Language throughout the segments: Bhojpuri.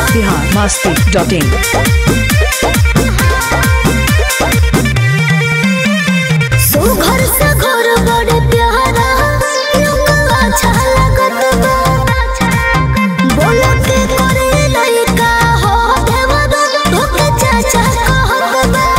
बिहार मस्ती डॉट इन सुघर से घर बड़े प्यारा लोगवा अच्छा लगत बा बोलो के करे लइका हो देवदा धोके चाचा कहत बा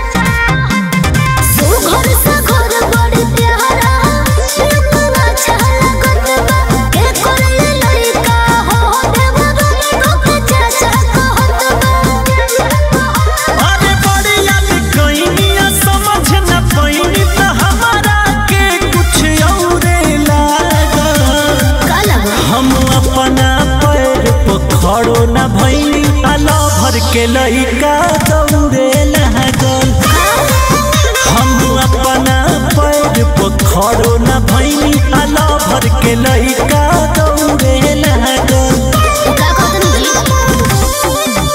सुघर से घर बड़े प्यारा लोगवा अच्छा लगत बा के करे लइका हो देवदा धोके चाचा कहत बा अरे बढ़िया लिखइनिया समझ न पइनी त हमारा के कुछ औरे लागल काला हम अपना पैर पर खड़ो न भइनी आला भर के लइका दौड़े लागल हम अपना पैर पर खड़ो न भइनी आला भर के लइका दौड़े लागल का कहत जी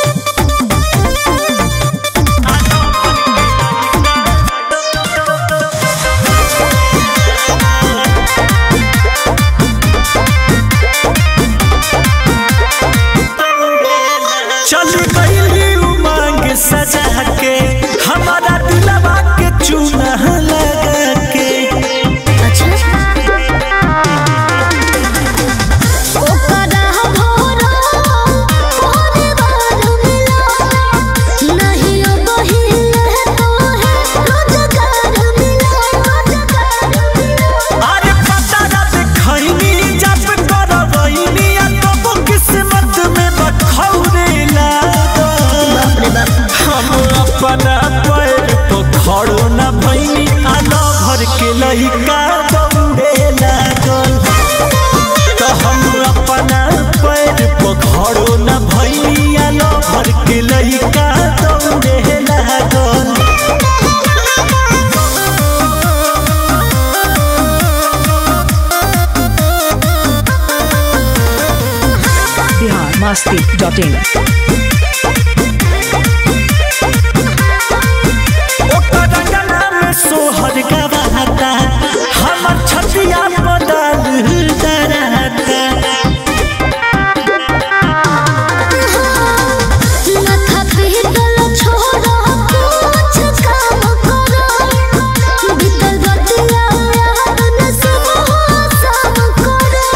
चल गईली उमंग सजा के हमारा दिलवा के चूना लगा के अच्छा ओकरा भोरा भोरे बार मिला नहीं बहिल तो है रोजगार मिला रोजगार मिला अरे पता ना देखैनी जब करवैनी आ तब किस्मत में बखौरे लागल बाप रे बाप हम अपना पैर तो खड़ो न भैनी आना भर के लइका दौड़े लागल तो हम अपना पैर पर खड़ो न भैनी आना भर के लइका दौड़े लागल बिहार मस्ती डॉट इन ओकर गला में सोहर गवाता हमर छतिया बदल डराता माथा पीतल छोड़ा कुछ काम करो बीतल बतिया याद न सब सब करो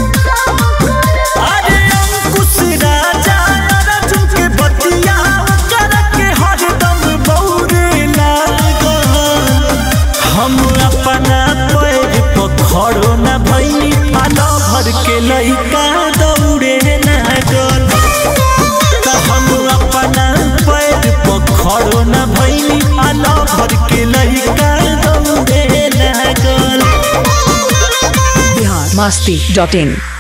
अरे अंकुश राजा अर्जुन के बतिया कर के हरदम बौरे लागल हम अपना पैर पर खड़ो न भइनी आना भर के लइका दौड़े लागल त हम अपना पैर पर खड़ो न भइनी आना भर के लइका दौड़े लागल बिहार मस्ती डॉट इन